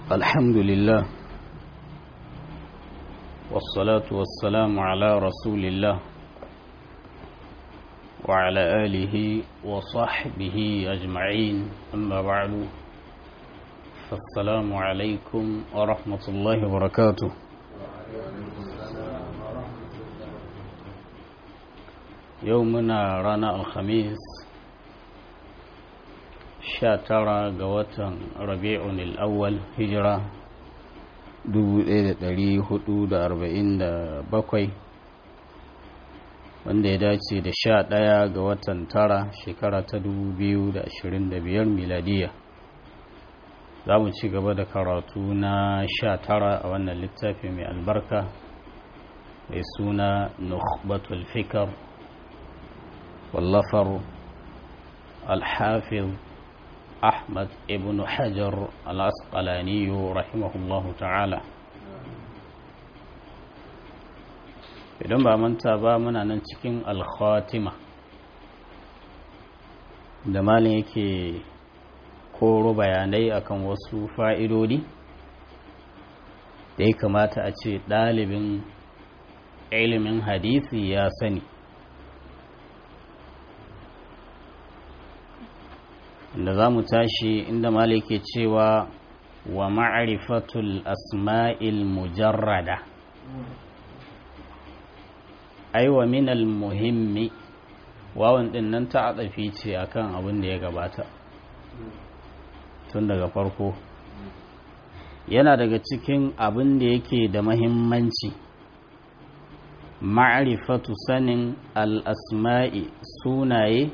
الحمد لله والصلاة والسلام على رسول الله وعلى آله وصحبه أجمعين أما بعد فالسلام عليكم ورحمة الله وبركاته يومنا رانا الخميس sha tara ga watan rabi'un al'awwal hijira 1447 wanda ya dace da sha ɗaya ga watan tara shekara ta 2025 miladiya za mu ci gaba da karatu na sha tara a wannan littafi mai albarka mai suna nukhbatul fikar wallafar alhafiz أحمد ابن حجر العسقلاني رحمه الله تعالى idan ba manta ba muna nan cikin alkhatima da malin yake koro bayanai akan wasu fa'idodi da ya kamata a ce ɗalibin ilimin hadisi ya sani da za mu tashi inda malike cewa wa ma'arifatul asma'il mujarrada aiwa minal muhimmi wawan din nan ta atsafi ce akan abin da ya gabata tun daga farko yana daga cikin abin da yake da mahimmanci ma'arifatu sanin al-asma'i sunaye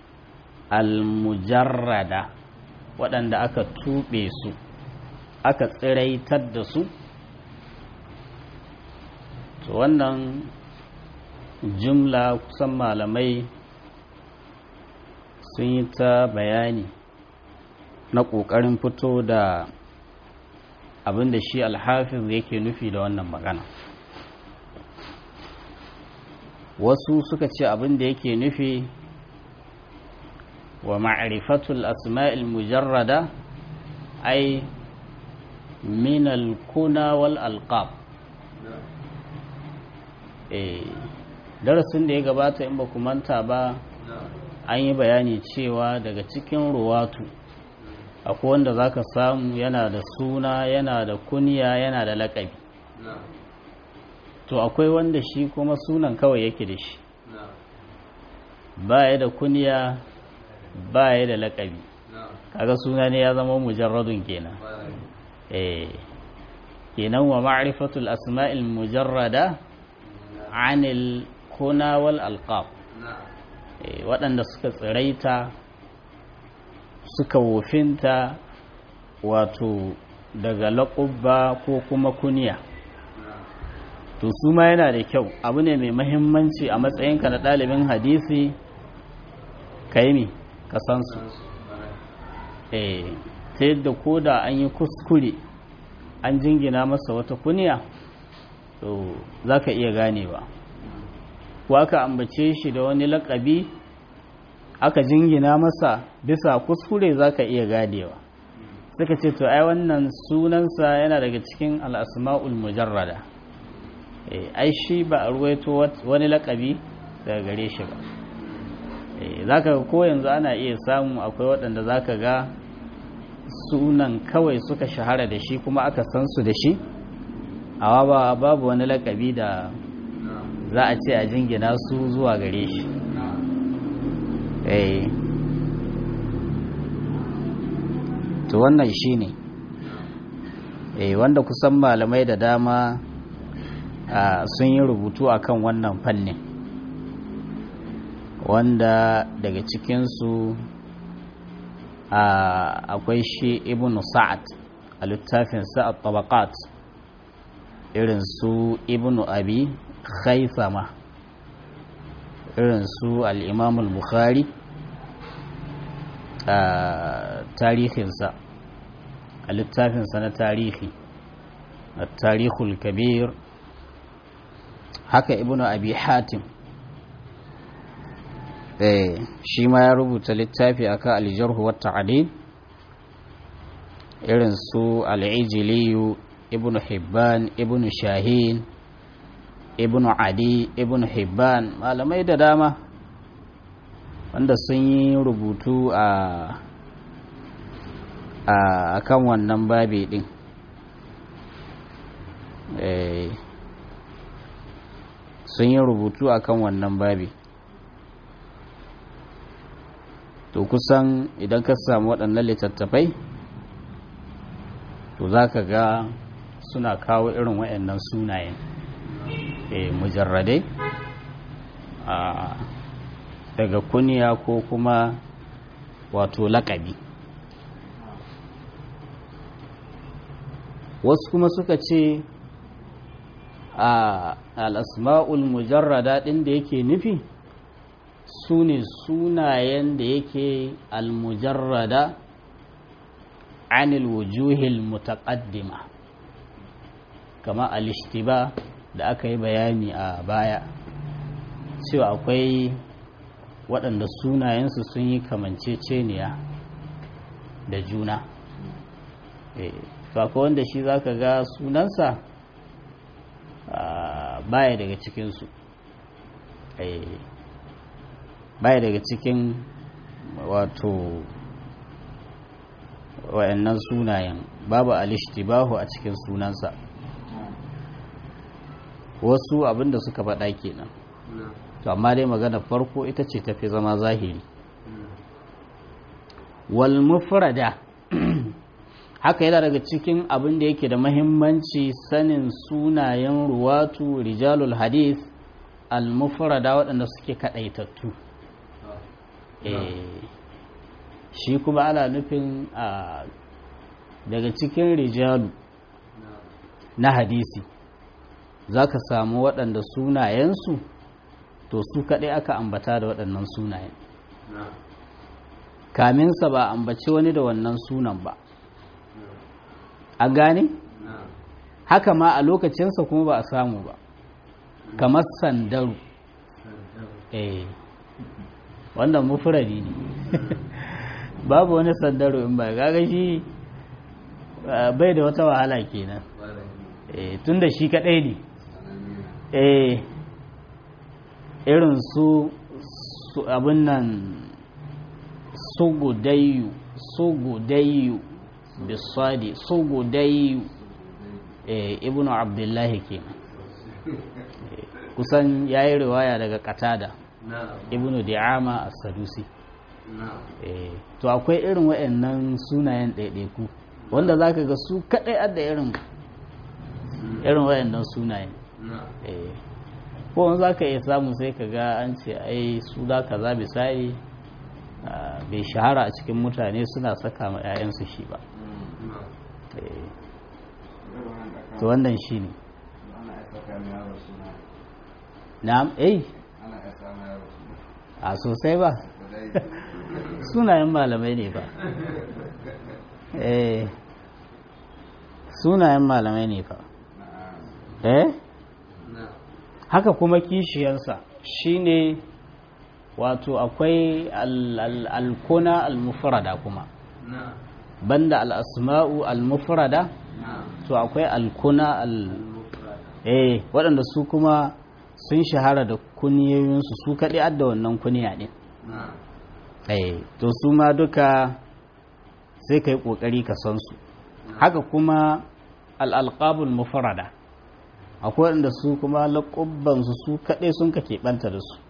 almujarrada waɗanda aka tuɓe su aka tsiraitar da su to wannan jumla kusan malamai sun yi ta bayani na ƙoƙarin fito da abin da shi alhafiz yake nufi da wannan magana wasu suka ce abin da yake nufi ومعرفة الأسماء المجردة أي من الكنى والألقاب darasin da ya gabata in ba ku manta ba an yi bayani cewa daga cikin ruwatu akwai wanda za ka samu yana da suna yana da kuniya yana da laƙabi to akwai wanda shi kuma sunan kawai yake da shi baya da kuniya ba ya da laƙabi kaga suna ne ya zama mujarradun kenan eh kenan wa ma'rifatul asma'il mujarrada anil kuna wal alqab waɗanda suka tsiraita suka wofinta wato daga laƙubba ko kuma kuniya to su ma yana da kyau abu ne mai mahimmanci a matsayinka na ɗalibin hadisi ka yi ka san su eh ta yadda ko da an yi kuskure an jingina masa wata kuniya to za ka iya ganewa ko aka ambace shi da wani lakabi aka jingina masa bisa kuskure za ka iya ganewa suka ce to ai wannan sunansa yana daga cikin al'asma'ul mujarrada ai shi ba a ruwaito wani lakabi daga gare shi ba za ka ko yanzu ana iya samu akwai waɗanda za ka ga sunan kawai suka shahara da shi kuma aka san su da shi awa ba babu wani lakabi da za a ce a jingina su zuwa gare shi to wannan shi ne wanda kusan malamai da dama sun yi rubutu akan wannan fannin wanda daga cikinsu akwai shi ibn sa'ad a littafin sa'ad tabaqat irin su ibn abi khaisama irin su al-imam al-bukhari a tarihinsa a littafinsa na tarihi a tarihul kabir haka ibn abi hatim shi ma ya rubuta littafi akan aljarhu wa ta'dil irin su al'ijiliyu ibn hibban ibn shahin ibn adi ibn hibban malamai da dama wanda sun yi rubutu a a kan wannan babi din sun yi rubutu a kan wannan babi to kusan idan ka samu waɗannan littattafai to za ka ga suna kawo irin waɗannan sunayen mujarradai daga kuniya ko kuma wato laƙabi wasu kuma suka ce a al'asma'ul mujarrada ɗin da yake nufi su ne sunayen da yake al-mujarrada anil wujuhil mutaqaddima kama al-ishtiba da aka yi bayani a baya cewa akwai waɗanda sunayensu sun yi kamanceceniya da juna to wanda shi zaka ga sunansa baya daga cikinsu baya daga cikin wato wayannan sunayen babu alishtibahu a cikin sunansa wasu abinda suka faɗa kenan to amma dai magana farko ita ce tafi zama zahiri wal mufrada haka yana daga cikin abin da yake da mahimmanci sanin sunayen ruwatu rijalul hadith al-mufrada waɗanda suke kaɗaitattu shi kuma ana nufin daga cikin rijalu na hadisi za ka samu waɗanda sunayensu to su kaɗai aka ambata da waɗannan sunayen kaminsa ba ambaci wani da wannan sunan ba a gane haka ma a lokacinsa kuma ba a samu ba kamar sandaru eh wannan mufuradi ne babu wani sandaru in ba gaga shi bai da wata wahala kenan eh tun da shi kadai ne eh irin su abin nan sugudayu sugudayu bisadi sugudayu ibn abdullahi kenan kusan ya yi riwaya daga katada ibn di'ama as-sadusi to akwai irin waɗannan sunayen ɗaiɗaiku wanda za ka ga su kaɗai adda irin irin waɗannan sunayen ko za ka iya samu sai ka ga an ce ai su da ka za bisai bai shahara a cikin mutane suna saka ma 'ya'yansu shi ba to wannan shi ne na'am eh a sosai ba sunayen malamai ne ba eh sunayen malamai ne ba eh haka kuma kishiyansa shine wato akwai alkuna almufrada kuma banda al'asma'u almufrada to akwai alkuna al eh waɗanda su kuma sun shahara da kuniyoyinsu su kaɗi adda wannan kuniya ɗin eh to su ma duka sai ka yi ƙoƙari ka san su haka kuma al'alƙabul mufrada akwai waɗanda su kuma laƙubbansu su kaɗai sun ka keɓanta da su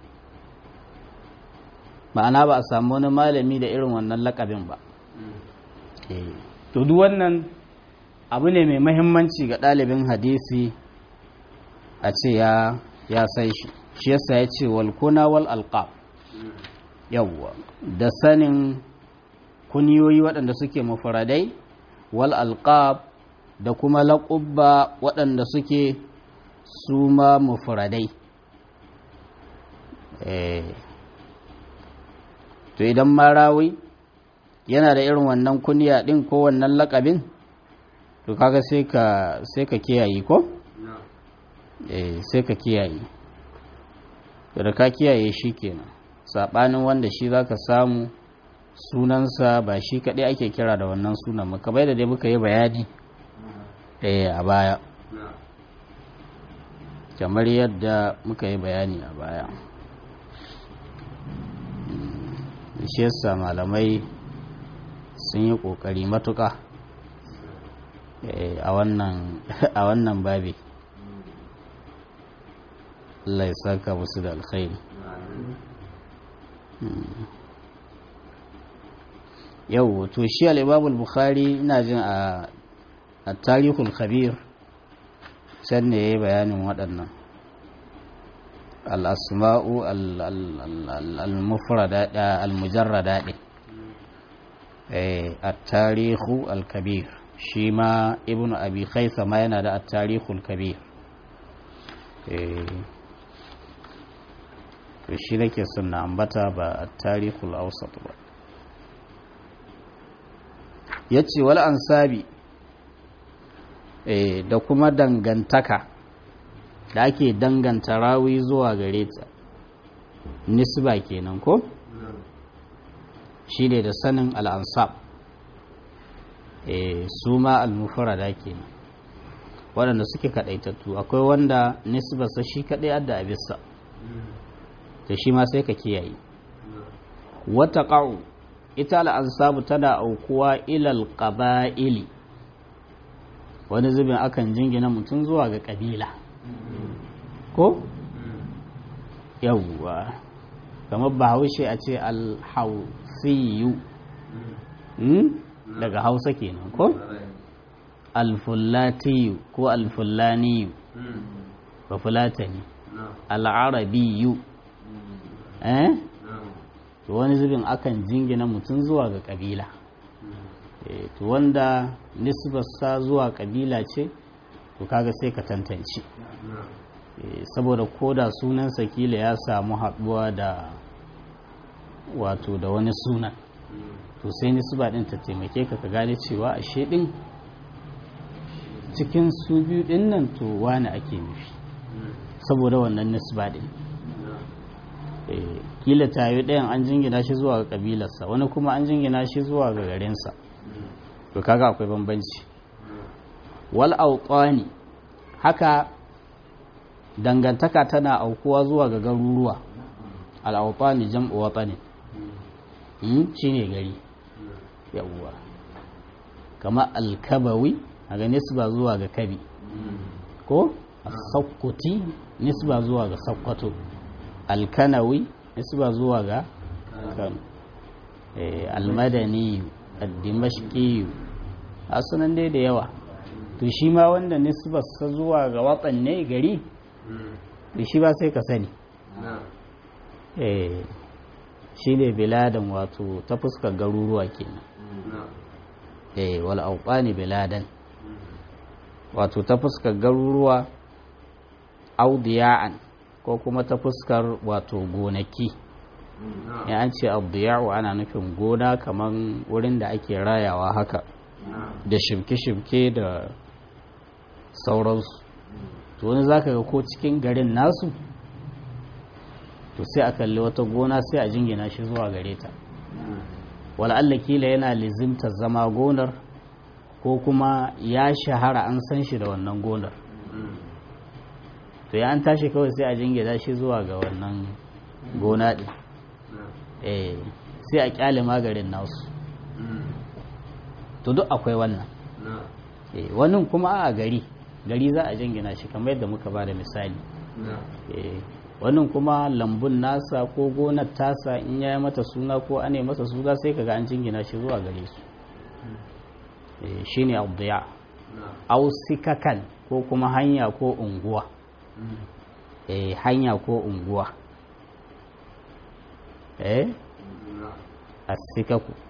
ma'ana ba a samu wani malami da irin wannan laƙabin ba to duk wannan abu ne mai mahimmanci ga ɗalibin hadisi a ce ya ya sai shi shi yasa ya ce walkuna wal alqab yawwa da sanin kuniyoyi waɗanda suke mafaradai wal alqab da kuma laƙubba waɗanda suke su ma mafaradai to idan marawi yana da irin wannan kuniya ɗin ko wannan laƙabin to kaga sai ka sai ka kiyaye ko eh sai ka kiyaye da ka kiyaye shi kenan sabanin wanda shi zaka samu sunansa ba shi kaɗai ake kira da wannan sunan muka bai da dai muka yi bayani a baya kamar yadda muka yi bayani a baya shi yasa malamai sun yi ƙoƙari matuƙa a wannan babi Allah ya saka musu da alkhairi yau to shi al-imam bukhari ina jin a tarihul khabir can ne yayi bayanin waɗannan al-asma'u al-mufrada al-mujarrada din eh at-tarihu al-kabir shi ma ibnu abi ma yana da at-tarihul kabir eh to shi nake son na ambata ba at-tarihul awsat ba ya ce wal ansabi e, da kuma dangantaka da ake danganta rawi zuwa gare ta nisba kenan ko shi ne da sanin al'ansab e, su ma al-mufarada kenan waɗanda suke kaɗaitattu akwai wanda nisbarsa shi kaɗai adda abisa da shi ma sai ka kiyaye wata ƙa'u ita al'ansabu tana aukuwa ilal ƙaba'ili wani zubin akan jingina mutum zuwa ga ƙabila ko? yawwa kamar bahaushe a ce alhausiyu daga hausa kenan ko? alfullatiyu ko alfullaniyu ba fulatani al'arabiyu eh? to wani zubin akan jingina mutum zuwa ga kabila to wanda nisbarsa zuwa kabila ce to kaga sai ka tantance saboda koda sunansa kila ya samu haɗuwa da wato da wani sunan to sai nisba ɗin ta taimake ka ka gane cewa ashe ɗin cikin su biyu ɗin nan to wani ake nufi saboda wannan nisba ɗin kila tayi ɗayan an jingina shi zuwa ga ƙabilarsa wani kuma an jingina shi zuwa ga garinsa to kaga akwai bambanci wal auqani haka dangantaka tana aukuwa zuwa ga garuruwa al auqani jam'u watani hmm shine gari yawwa kama al kabawi aga nisba zuwa ga kabi ko as-sakkuti nisba zuwa ga sakkwato alkanawi nisba zuwa ga kano almadani addimashki a sunan dai da yawa to shi ma wanda nisbarsa zuwa ga watan ne gari to shi ba sai ka sani shi ne biladan wato ta fuskar garuruwa kenan eh wal auqani biladan wato ta fuskar garuruwa audiya'an ko kuma ta fuskar wato gonaki ya an ce abdiya'u ana nufin gona kamar wurin da ake rayawa haka da shimke-shimke da sauransu to wani zaka ga ko cikin garin nasu to sai a kalli wata gona sai a jingina shi zuwa gare ta wala'alla kila yana lizimta zama gonar ko kuma ya shahara an san shi da wannan gonar to ya an tashi kawai sai a jingina shi zuwa ga wannan gona ɗin eh sai a kyale magarin nasu to duk akwai wannan eh wannan kuma a gari gari za a jingina shi kamar yadda muka ba da misali eh wannan kuma lambun nasa ko gonar tasa in ya yi mata suna ko ane masa suna sai kaga an jingina shi zuwa gare su eh shine abdiya au sikakan ko kuma hanya ko unguwa eh hanya ko unguwa eh asikaku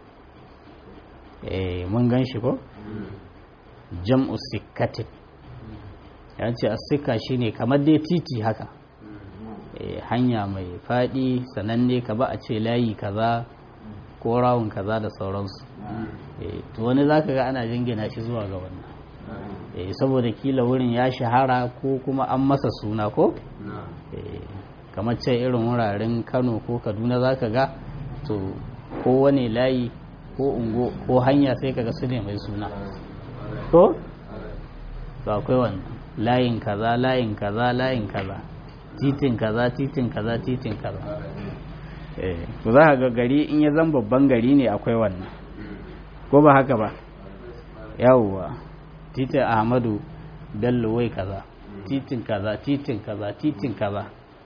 eh mun gan shi ko jam'u sikatin ya ce asika shine kamar dai titi haka eh hanya mai fadi sananne ka ba a ce layi kaza ko rawun kaza da sauransu eh to wani zaka ga ana jingina shi zuwa ga wannan eh saboda kila wurin ya shahara ko kuma an masa suna ko eh kamar ce irin wuraren Kano ko Kaduna zaka ga to ko wani layi ko ungo ko hanya sai kaga su ne mai suna ko to akwai wannan layin kaza layin kaza layin kaza titin kaza titin kaza titin kaza eh to za ka ga gari in ya zan babban gari ne akwai wannan ko ba haka ba yawwa titin ahmadu bello wai kaza titin kaza titin kaza titin kaza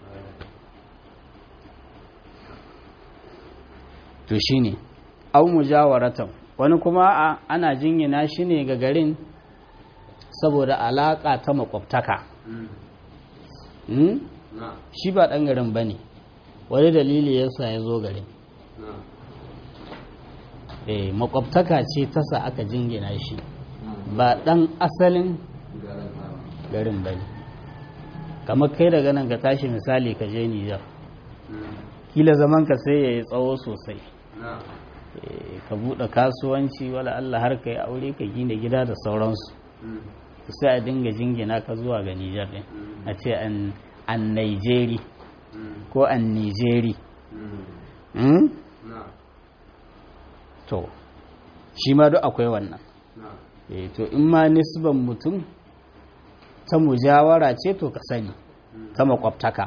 to shine au mujawaratan wani kuma a ana jinyina shi ne ga garin saboda alaka ta makwabtaka shi ba ɗan garin ba ne wani dalili yasa ya zo garin eh makwabtaka ce tasa aka jingina shi ba ɗan asalin garin ba ne kamar kai daga nan ka tashi misali ka je nijar kila zaman ka sai ya yi tsawo sosai ka buɗe kasuwanci wala Allah har ka yi aure ka gina gida da sauransu sai a dinga jingina ka zuwa ga nijar ɗin a ce an Nigeri ko an Nigeri to shi ma duk akwai wannan to in ma nisban mutum ta mujawara ce to ka sani ta makwabtaka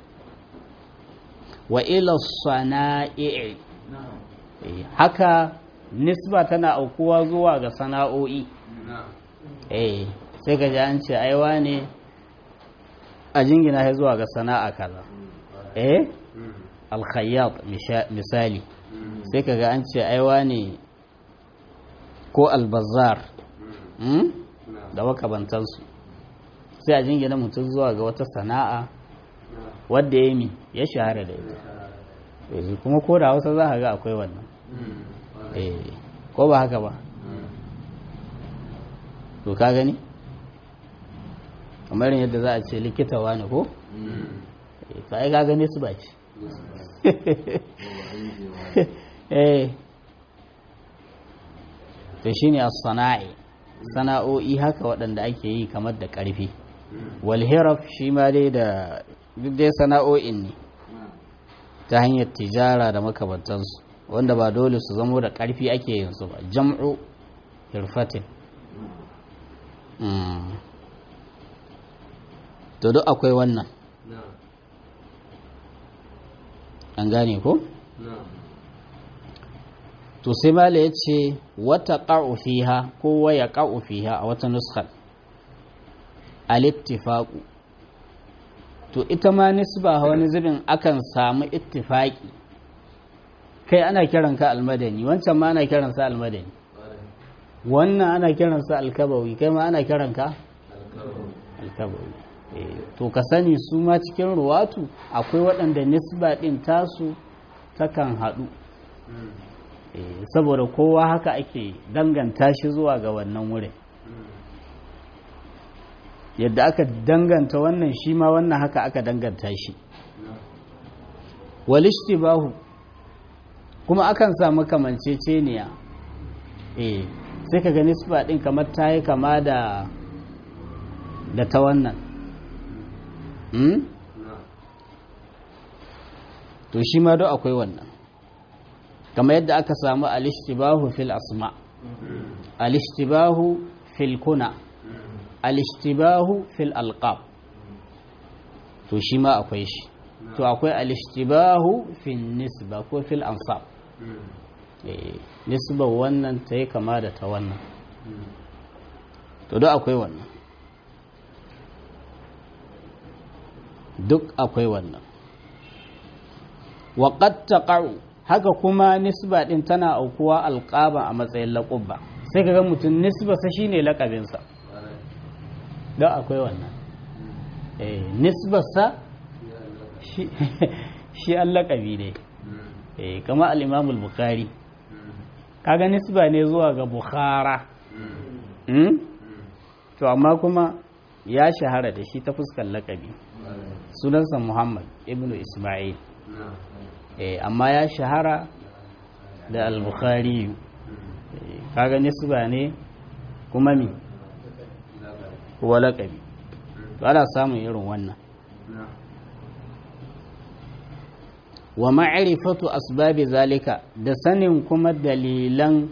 wa ila sana'i haka nisba tana aukuwa zuwa ga sana'o'i eh sai ka ji an ce aiwa ne a jingina ya zuwa ga sana'a kaza eh alkhayyat misali sai ka ga an ce aiwa ne ko albazar da makabantansu sai a jingina mutum zuwa ga wata sana'a wadda ya mi ya shahara da ita kuma ko da hausa za a ga akwai wannan ko ba haka ba to ka gani kamar yadda za a ce likita wani ko ta ai ka gani su ba ce to shine as-sana'i sana'o'i haka waɗanda ake yi kamar da ƙarfi walhiraf shi ma dai da duk dai sana'o'in ne ta hanyar tijara da makamantansu wanda ba dole su zamo da ƙarfi ake yin su ba jam'u hirfatin to duk akwai wannan an gane ko? to sai mala ya ce wata ƙa'u fiha ko waya ƙa'u fiha a wata nuskar alittifaƙu to ita ma nisba wani zubin akan samu ittifaƙi kai ana kiranka almadani wancan ma ana kiransa almadani wannan ana kiransa alkabawi kai ma ana kiranka alkabawi to ka sani su ma cikin ruwatu akwai waɗanda nisba ɗin tasu takan haɗu saboda kowa haka ake danganta shi zuwa ga wannan wurin yadda aka danganta wannan shi ma wannan haka aka danganta shi walishtibahu kuma akan samu kamanceceniya eh sai ka ga nisba din kamar ta yi kama da da ta wannan hmm? to shi ma do akwai wannan kama yadda aka samu alishtibahu fil asma alishtibahu fil kuna alishtibahu fil alqab to shi ma akwai shi to akwai alishtibahu fil nisba ko fil ansab nisba wannan ta yi kama da ta wannan to duk akwai wannan duk akwai wannan waƙat taqa'u haka kuma nisba din tana aukuwa alƙaba a matsayin laƙubba sai ka ga mutum nisba sa shine laƙabinsa don akwai wannan nisbarsa shi an laƙabi ne kama al'imamul bukari kaga nisba ne zuwa ga bukhara to amma kuma ya shahara da shi ta fuskar laƙabi sunansa muhammad ibn ismail amma ya shahara da al-bukhari kaga nisba ne kuma mi kuwa laƙabi to ana samun irin wannan wa ma'rifatu asbabi zalika da sanin kuma dalilan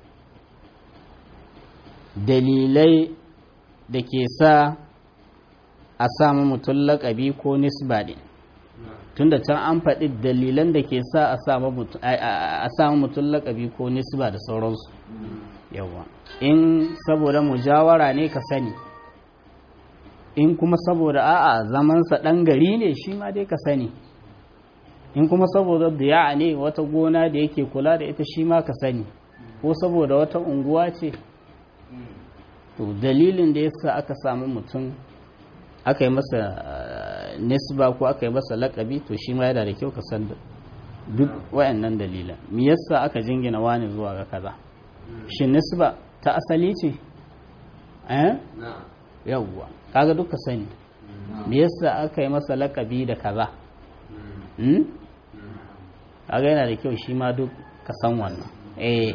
dalilai da ke sa a samu mutum laƙabi ko nisba ɗin tunda can an faɗi dalilan da ke sa a samu mutum laƙabi ko nisba da sauransu yawa in saboda mujawara ne ka sani in kuma saboda a'a zamansa ɗan gari ne shi ma dai ka sani in kuma saboda diya ne wata gona da yake kula da ita shi ma ka sani ko saboda wata unguwa ce to dalilin da yasa aka samu mutum aka yi masa nisba ko aka yi masa lakabi to shi ma yana da kyau ka san duk wayannan dalilan me yasa aka jingina wani zuwa ga kaza shin nisba ta asali ce eh yawwa kaga duka sani me yasa aka yi masa lakabi da kaza hmm kaga yana da kyau shi ma duk ka san wannan eh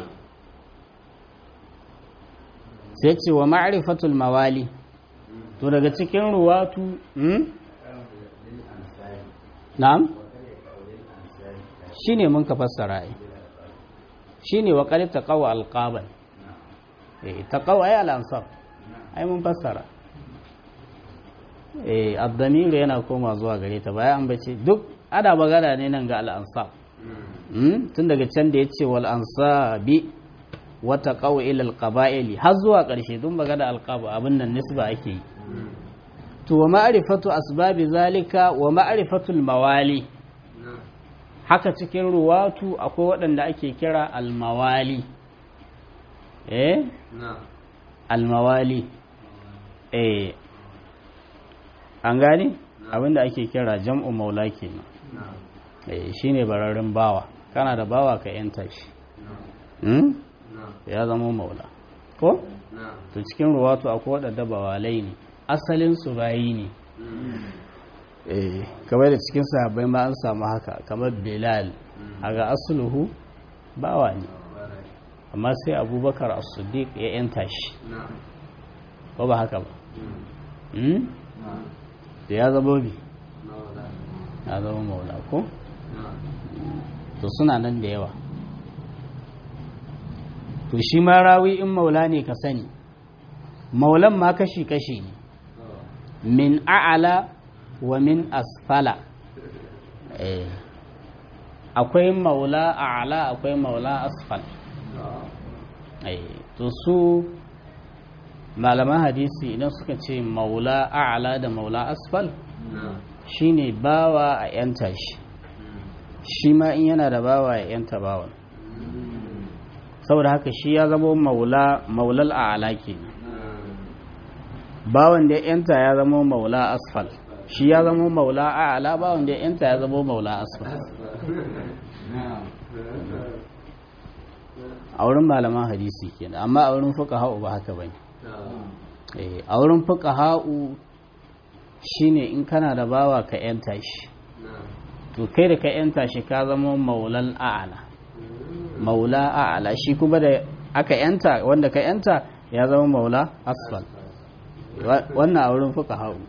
sai ce wa ma'rifatul mawali to daga cikin ruwatu hmm? na'am shine mun ka fassara ai shine wa qad taqawa alqaban eh taqawa ay al-ansab ai mun fassara eh ad-damir yana koma zuwa gare ta bayan an bace duk ada magana ne nan ga al-ansab hmm? tun daga can da yace wal ansabi wata kawo ilal qaba'ili har zuwa ƙarshe don magana alqaba abin nan nisba ake yi to wa ma'rifatu asbabi zalika wa ma'rifatul mawali haka cikin ruwatu akwai waɗanda ake kira almawali eh almawali eh an gane abinda ake kira jam'u maula kenan eh shine bararin bawa kana da bawa ka yanta shi ya zama maula ko? to cikin ruwatu akwai waɗanda bawalai ne asalin su bayi ne eh kamar da cikin sahabbai ma an samu haka kamar bilal a ga asuluhu bawa ne amma sai abubakar as-siddiq ya yanta shi ko ba haka ba da ya zama bi ya zama maula ko? to suna nan da yawa to shi ma rawi in maula ne ka sani maulan ma kashi-kashi ne min a'ala wa min asfala akwai maula a'ala akwai maula asfal to su malaman hadisi idan suka ce maula a'ala da maula asfal shine bawa a yanta shi shi ma in yana da bawa ya yanta bawan saboda haka shi ya zama maula maulal a'ala kenan bawan da ya yanta ya zama maula asfal shi ya zama maula a'ala bawan da ya yanta ya zama maula asfal a wurin malaman hadisi kenan amma a wurin fuqaha'u ba haka bane eh a wurin fuqaha'u shine in kana da bawa ka yanta shi to kai da ka yanta shi ka zama maulal a'ala maula a'ala shi kuma da aka yanta wanda ka yanta ya zama maula asfal wannan a wurin fuka hau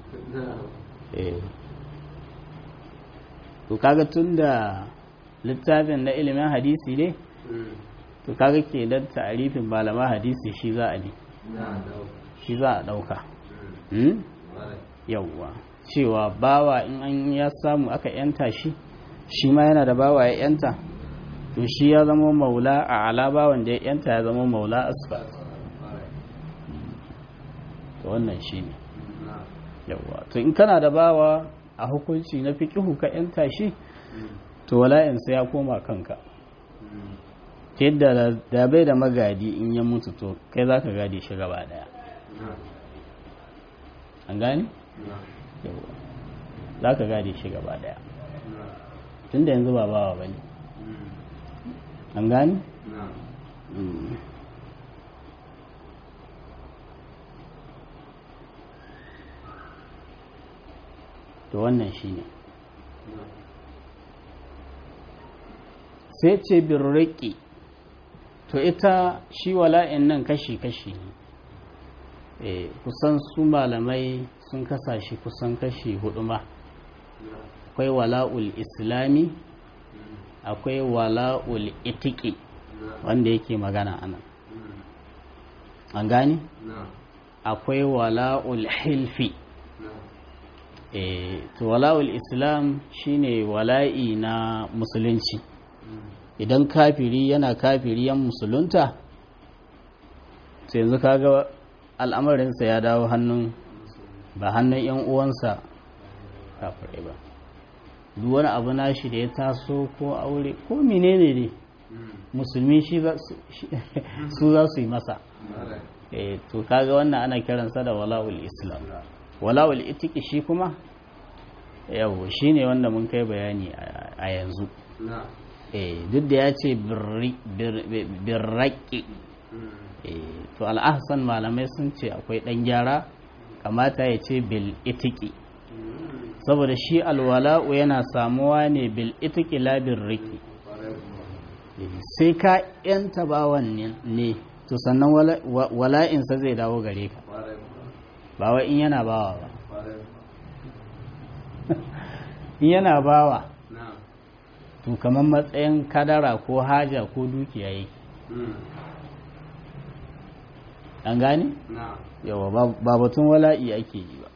to kaga tun da littafin na ilimin hadisi ne to kaga ke dan ta'arifin malama hadisi shi za a ne shi za a dauka yawwa cewa bawa in an ya samu aka yanta shi shi ma yana da bawa ya yanta to shi ya zama maula a alaba wanda ya yanta ya zama maula asfa to wannan shi ne yawa to in kana da bawa a hukunci na fiƙihu ka yanta shi to wala'insa ya koma kanka ta yadda da bai da magadi in ya mutu to kai za ka gadi shi gaba daya an gani? yawa za ka gadi shi gaba daya tun da yanzu ba bawa ba ne an gani? to wannan shi ne sai ce birriki to ita shi wala'in nan kashi-kashi ne kusan su malamai sun kasa shi kusan kashi hudu ma akwai wala'ul islami akwai wala'ul itiki wanda yake magana anan an gani akwai wala'ul hilfi e, to wala'ul islam shine wala'i na musulunci idan kafiri yana kafiri yan musulunta sai yanzu kaga al'amarinsa ya dawo hannun ba hannun yan uwansa kafirai ba duk wani abu nashi da ya taso ko aure ko menene ne musulmi shi su za su yi masa e, to kaga wannan ana kiransa da wala'ul islam wala'ul itiki shi kuma yau shi ne wanda mun kai bayani a yanzu duk da ya ce birraƙi to al'ahsan malamai sun ce akwai ɗan gyara kamata ya ce bil itiki saboda shi alwala'u yana samuwa ne bil itiki labin riki sai ka yanta bawan ne to sannan wala'insa zai dawo gare ka ba wa in yana bawa ba in yana bawa to kamar matsayin kadara ko haja ko dukiya yake an gane? yawa ba batun wala'i ake yi ba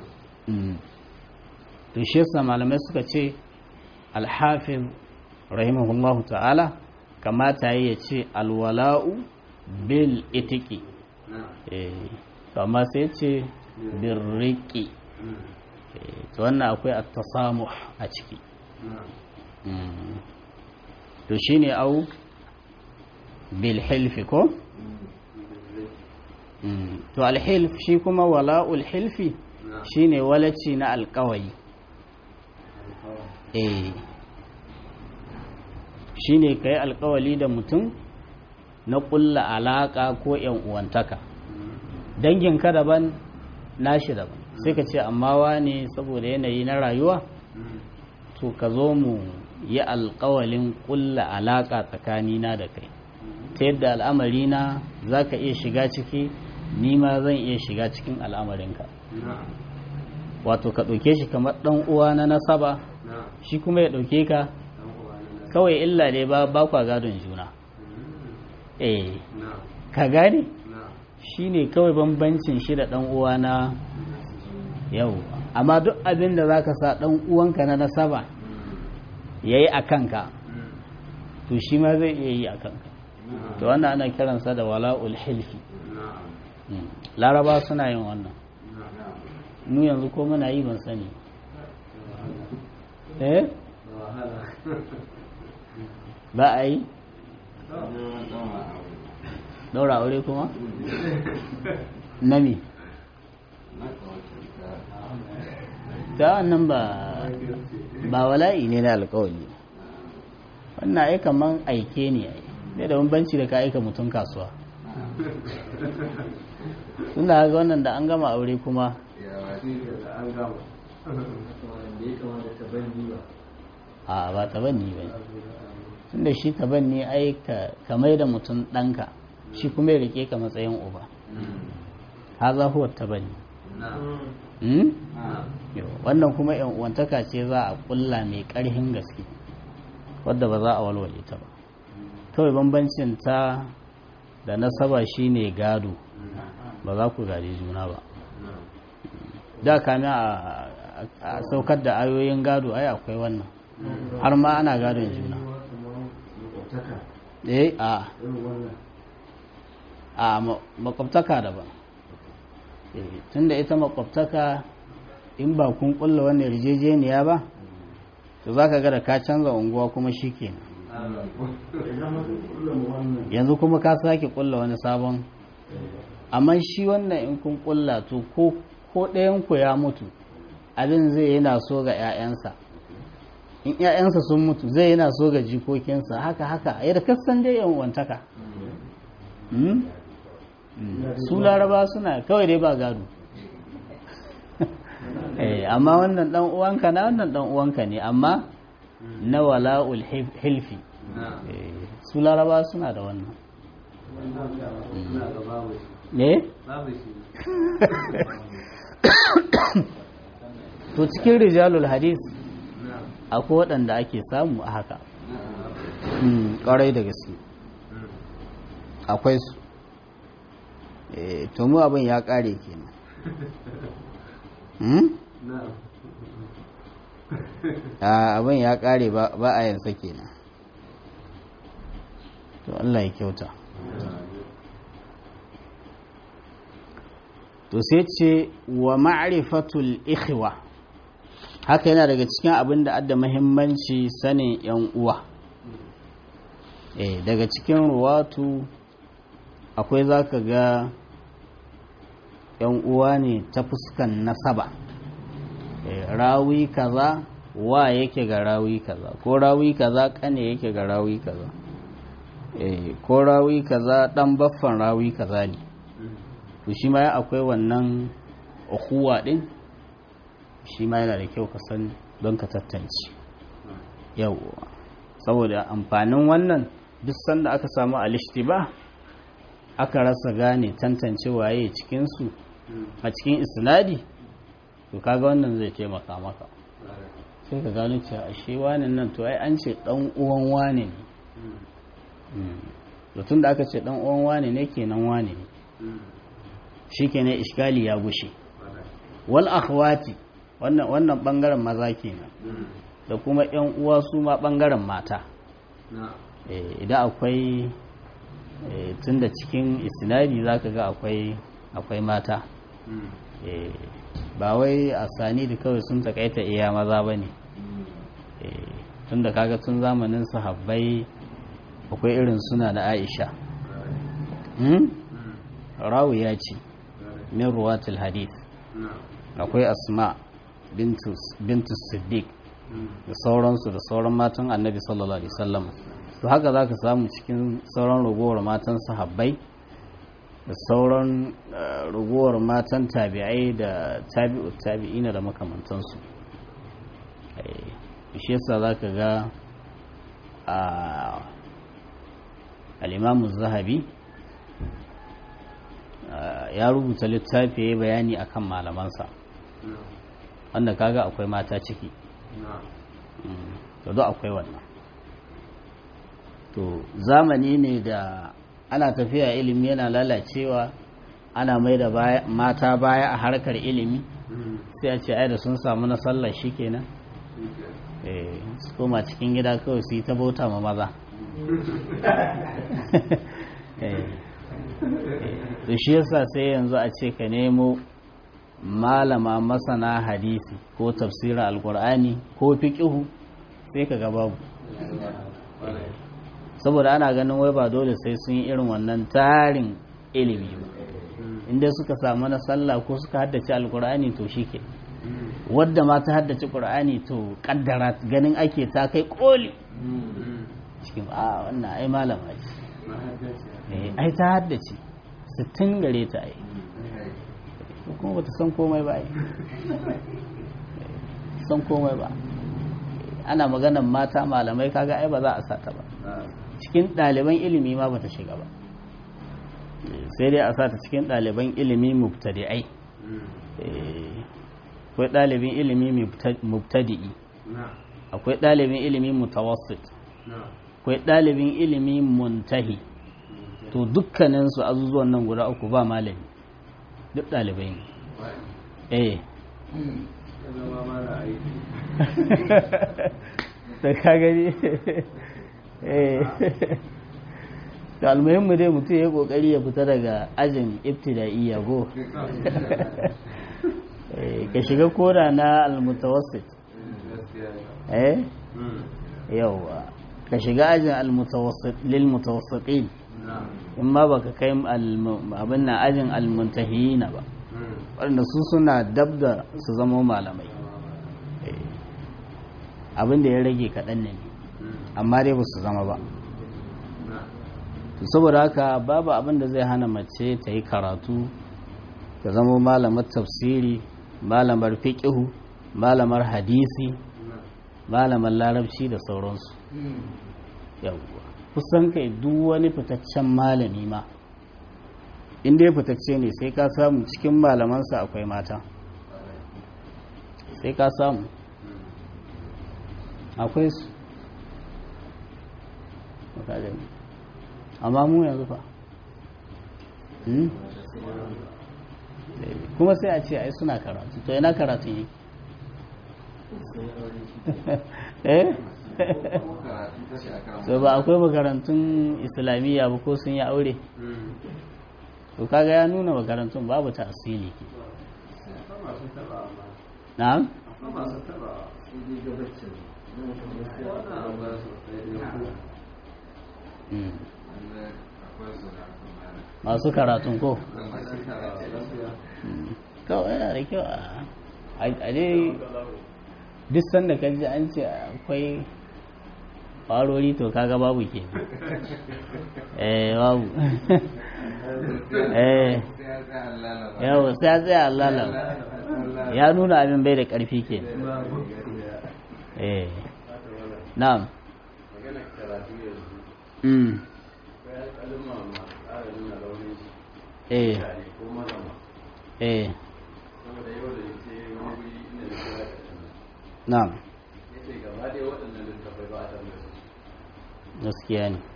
to shi yasa malamai suka ce alhafiz rahimahullahu ta'ala kamata ya ce alwala'u bil itiki amma sai ce birriki to wannan akwai at-tasamuh a ciki to shine au bil hilfi ko to al-hilf shi kuma wala'ul hilfi shine walaci na alƙawari eh shine kai alƙawali da mutum na ƙulla alaƙa ko ‘yan uwantaka danginka daban nashi daban sai ka ce amma wane saboda yanayi na rayuwa to ka zo mu yi alƙawalin ƙulla alaƙa tsakanina da kai ta yadda al'amarina za ka iya shiga ciki ni ma zan iya shiga cikin al'amarinka wato ka ɗauke shi kamar ɗan uwa na nasaba shi kuma ya ɗauke ka kawai illa dai ba ba kwa gadon juna eh ka gane shi ne kawai bambancin shi da ɗan uwa na yau amma duk abin da za ka sa ɗan uwanka na nasaba ya yi a kanka to shi ma zai iya yi a kanka to wannan ana kiransa da wala'ul hilfi laraba suna yin wannan mu yanzu ko muna yi ban sani eh ba a yi daura aure kuma nami ta wannan ba ba wala'i ne na alkawali wannan ai kaman aike ne ai sai da bambanci da ka aika mutum kasuwa tunda ga wannan da an gama aure kuma a ba tabanni ba tunda shi tabanni ai ka mai da mutum ɗanka shi kuma ya rike ka matsayin uba haza huwa tabanni wannan kuma yan uwantaka ce za a kulla mai ƙarhin gaske wadda ba za a walwale ta ba kawai bambancin ta da nasaba shine gado ba za ku gadi juna ba da kami a saukar da ayoyin gado ai akwai wannan har ma ana gadon juna eh a a makwabtaka daban tunda ita makwabtaka in ba kun kulla wannan yarjejeniya ba to za ka ga da ka canza unguwa kuma shi kenan yanzu kuma ka sake kulla wani sabon amma shi wannan in kun kulla to ko ɗayanku ya mutu abin zai yana so ga 'ya'yansa in 'ya'yansa sun mutu zai yana so ga jikokinsa haka haka a yadda kasan dai yan wantaka su laraba suna kawai dai ba gado amma wannan dan uwanka na wannan dan uwanka ne amma na wala'ul hilfi su laraba suna da wannan ne? to cikin rijalul hadis akwai waɗanda ake samu a haka ƙwarai da gaske akwai su to mu abin ya ƙare kenan abin ya ƙare ba a yansa kenan to Allah ya kyauta to sai ce wa ma'rifatul ikhwa haka yana daga cikin abin da adda muhimmanci sanin yan uwa eh daga cikin ruwatu akwai zaka ga yan uwa ne ta fuskan nasaba eh, rawi kaza wa yake ga rawi kaza ko rawi kaza kane yake ga rawi kaza eh, ko rawi kaza dan baffan rawi kaza ne to shi ma akwai wannan ukhuwa din shi ma yana da kyau ka san don ka tattance yawwa saboda amfanin wannan duk sanda aka samu alishtiba aka rasa gane tantance waye cikinsu a cikin isnadi to kaga wannan zai taimaka maka sai ka gano cewa ashe wanin nan to ai an ce dan uwan wane ne to tun da aka ce dan uwan wane ne kenan wane ne shikenan iskali ya gushe wal akhwati wannan wannan bangaren maza kenan da kuma yan uwa su ma bangaren mata idan akwai tun da cikin isnadi zaka ga akwai akwai mata ba wai a sani da kawai sun takaita iya maza ba ne tun da kaga tun zamanin sahabbai akwai irin suna da aisha rawu ya ce min ruwatul hadith akwai asma bintu siddiq da sauransu da sauran matan annabi sallallahu alaihi wasallam to haka za ka samu cikin sauran ragowar matan sahabbai da sauran ragowar matan tabi'ai da tabi'u tabi'ina da makamantansu shi yasa za ka ga al'imamu zahabi ya rubuta littafi ya bayani akan malamansa wanda kaga akwai mata ciki to do akwai wannan to zamani ne da ana tafiya ilimi yana lalacewa ana mai da mata baya a harkar ilimi sai a ce ai da sun samu na sallar shi kenan su koma cikin gida kawai su yi ta bauta ma maza to shi yasa sai yanzu a ce ka nemo malama masana hadisi ko tafsirin alkur'ani ko fiƙihu sai ka ga babu saboda ana ganin wai ba dole sai sun yi irin wannan tarin ilimi ba inda suka samu na sallah ko suka haddace alkur'ani to shi ke wadda ma ta haddace ƙur'ani to kaddara ganin ake ta kai koli cikin a wannan ai malama ce ai ta haddace sittin gare ta ai kuma bata san komai ba ai san komai ba ana maganan mata malamai kaga ai ba za a sata ba cikin ɗaliban ilimi ma bata shiga ba sai dai a sata cikin ɗaliban ilimi mubtadi'ai akwai ɗalibin ilimi mubtadi'i akwai ɗalibin ilimi mutawassit akwai ɗalibin ilimi muntahi to dukkaninsu azuzuwan nan guda uku ba malami duk ɗalibai ne eh da ka gani eh da almuhimmu dai mutum ya kokari ya fita daga ajin ibtida'iyya go ka shiga koda na almutawassit eh yawa ka shiga ajin almutawassit lil mutawassitin in ma baka kai abin na ajin almuntahiyina ba waɗanda su suna dab da su zama malamai abin da ya rage kaɗan ne amma dai ba su zama ba saboda haka babu abin da zai hana mace ta yi karatu ta zama malamar tafsiri malamar fiƙihu malamar hadisi malamar larabci da sauransu yawwa kusan kai duk wani fitaccen malami ma inda ya fitacce ne sai ka samu cikin malamansa akwai mata sai ka samu akwai su amma mu yanzu fa kuma sai a ce ai suna karatu to yana karatu yi eh so ba akwai makarantun islamiyya ba ko sun yi aure to kaga ya nuna makarantun babu ta asili ke na'am masu karatun ko kawai yana da kyau a dai duk sanda ka ji an ce akwai ƙwarori to kaga babu ke eh babu eh yawo sai tsaya allala ya nuna abin bai da ƙarfi ke eh na'am mm eh eh na'am gaskiya ne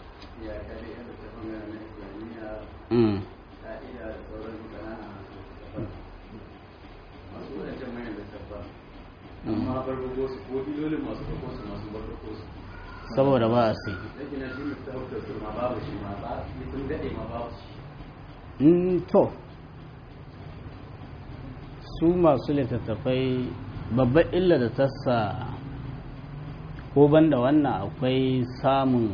mm amma barbago su ko dilolin masu ɗauko su masu barbago su saboda ba a sai yake na shi mutu su ma babu shi ma ba sun daɗe ma babu shi Mm, to su masu littattafai babbar illa da tassa ko banda wannan akwai samun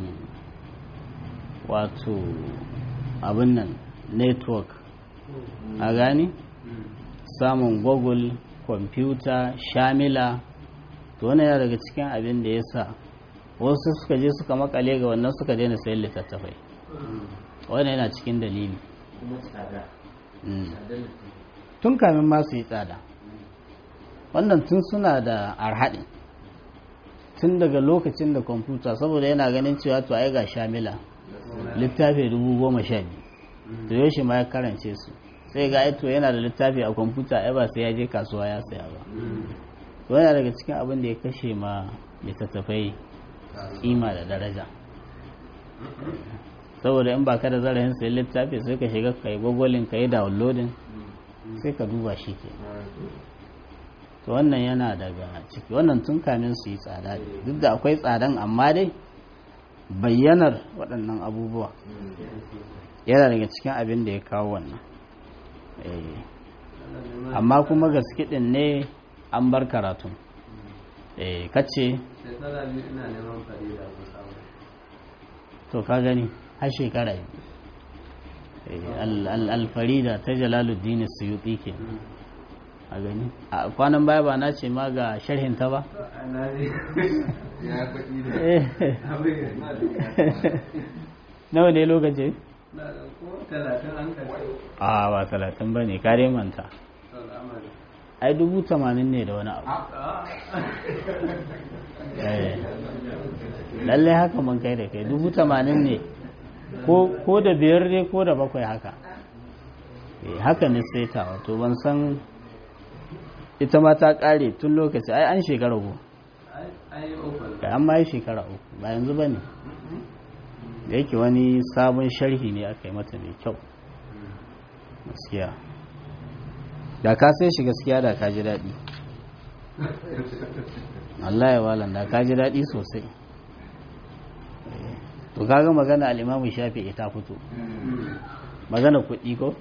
wato abin nan network a gani samun google kwamfuta shamila to wani yana daga cikin abin da ya sa wasu suka je suka makale ga wannan suka daina sayan littattafai wani yana cikin dalili kuma tsada Mm. tsadar tun kamin ma su yi tsada wannan tun suna da arhaɗin tun daga lokacin da kwamfuta saboda yana ganin cewa to ai ga shamila littafi dubu goma sha biyu to yaushe ma ya karance su sai ga ai to yana da littafi a kwamfuta ai ba sai ya je kasuwa ya saya ba to yana daga cikin abin da ya kashe ma littattafai kima da daraja saboda in ba ka da zarafin sayi littafi sai ka shiga ka yi gwagwalin ka yi downloading sai ka duba shi ke to wannan yana daga ciki wannan tun kamin su yi tsada ne. duk da akwai tsadan amma dai bayyanar waɗannan abubuwa yana daga cikin abin da ya kawo wannan Eh, amma kuma gaske ɗin ne an bar karatun Eh, kace shekara biyu ina neman farida ko samu to ka gani har shekara biyu Eh, al- al- alfarida ta jalaluddin suyuti ke a gani a kwanan baya ba na ce ma ga sharhin ta ba na ne ya kuɗi ne Eh, abin na da nawa ne lokaci na da ko talatin an kashe a ba talatin ba ne kare manta al'amari ai dubu tamanin ne da wani abu Eh, lallai haka mun kai da kai dubu tamanin ne ko ko da biyar ne ko da bakwai haka Eh, haka ne sai ta wato ban san ita ma ta kare tun lokaci ai an shekara uku ai yi open kai an ma yi shekara uku ba yanzu ba ne da yake wani sabon sharhi ne aka yi mata mai kyau gaskiya da ka sai shi gaskiya da ka ji daɗi Allah ya walan da ka ji daɗi sosai Eh, to kaga magana al'imamu shafi ta fito magana kuɗi ko?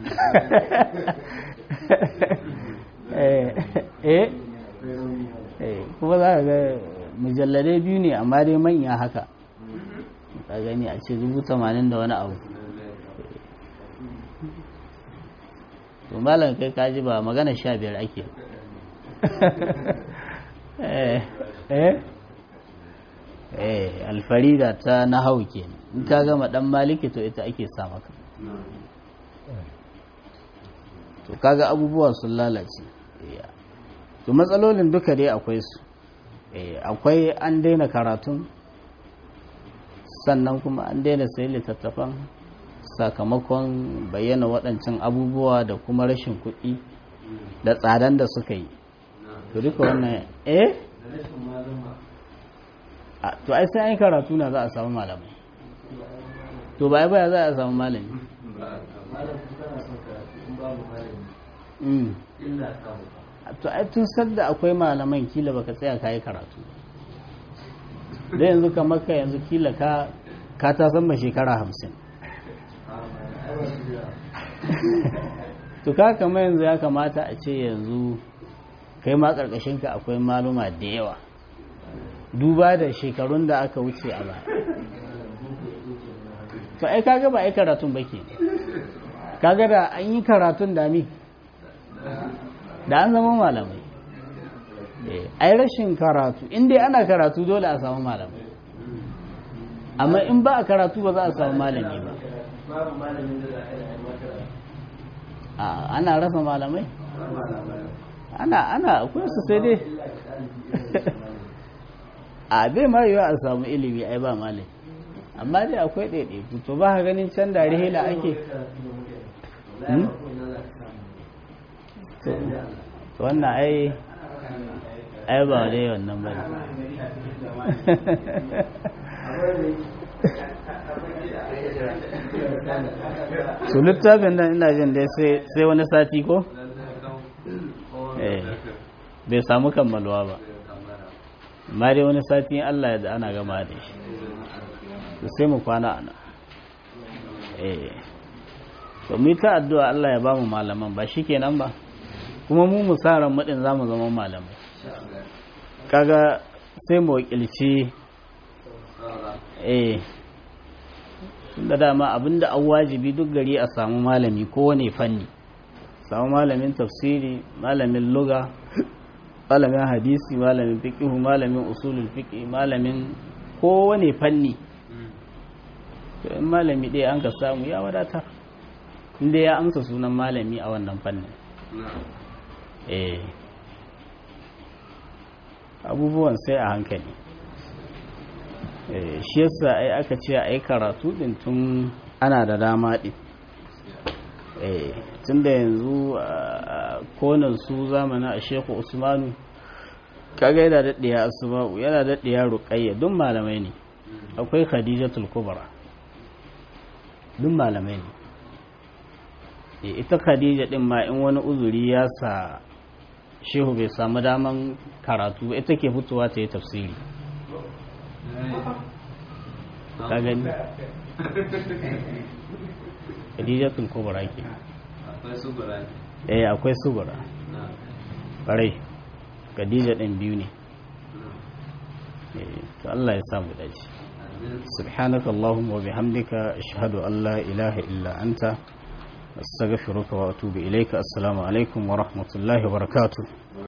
eh eh eh, kuma za ka ga mujalladai biyu ne amma dai manya haka ka gani a ce dubu tamanin da wani abu to malam kai kaji ba magana sha biyar ake eh eh eh alfarida ta nahau kenan in ka gama dan maliki to ita ake sa maka to kaga abubuwa sun lalace Eh, to matsalolin duka dai akwai su Eh, akwai an daina karatun sannan kuma an daina sayi littattafan sakamakon bayyana waɗancan abubuwa da kuma rashin kuɗi da tsadan da suka yi to duka wannan eh da rashin malama to ai sai an yi karatu na za a samu malamai to ba baya za a samu malami to ai tun sadda akwai malaman kila baka tsaya ka yi karatu da yanzu kamar ka yanzu kila ka ka ta san shekara hamsin to ka kama yanzu ya kamata a ce yanzu kai ma ƙarƙashinka akwai maluma da yawa duba da shekarun da aka wuce a baya to ai kaga ba ai karatun ba ke kaga da an yi karatun dami da an zama malamai ai rashin karatu in dai ana karatu dole a samu malamai amma in ba a karatu ba za a samu malami ba ana rasa malamai ana ana akwai su sai dai a bai ma yiwa a samu ilimi ai ba malami amma dai akwai ɗaiɗaiku to ba ka ganin can da rihila ake wannan ai ai ba dai wannan ba su littafin nan ina jin dai sai wani sati ko? bai samu kammalwa ba amma dai wani sati Allah ya da ana gama da shi sai mu kwana ana to mu ta addu'a Allah ya ba mu malaman ba shi kenan ba kuma mu musaran mudin za mu zama malamai kaga sai mu wakilci eh da dama abinda an wajibi duk gari a samu malami kowane fanni samu malamin tafsiri malamin luga malamin hadisi malamin fiqhu malamin usulul fiqh malamin kowane fanni to in malami ɗaya an ka samu ya wadatar inda ya amsa sunan malami a wannan fannin eh abubuwan sai a hankali shi yasa ai aka ce a yi karatu din tun ana da dama din tun da yanzu konan su zamanin a sheku usmanu kaga yana daɗiya asma'u yana daɗiya ruƙayya duk malamai ne akwai khadijatul kubra duk malamai ne ita khadija din ma in wani uzuri ya sa shehu bai samu daman karatu ita ke fitowa ta yi tafsiri ka gani khadijatul kubra ke eh akwai sugura ƙwarai khadija ɗin biyu ne to Allah ya samu dace سبحانك اللهم وبحمدك أشهد أن لا إله إلا أنت أستغفرك وأتوب إليك السلام عليكم ورحمة الله وبركاته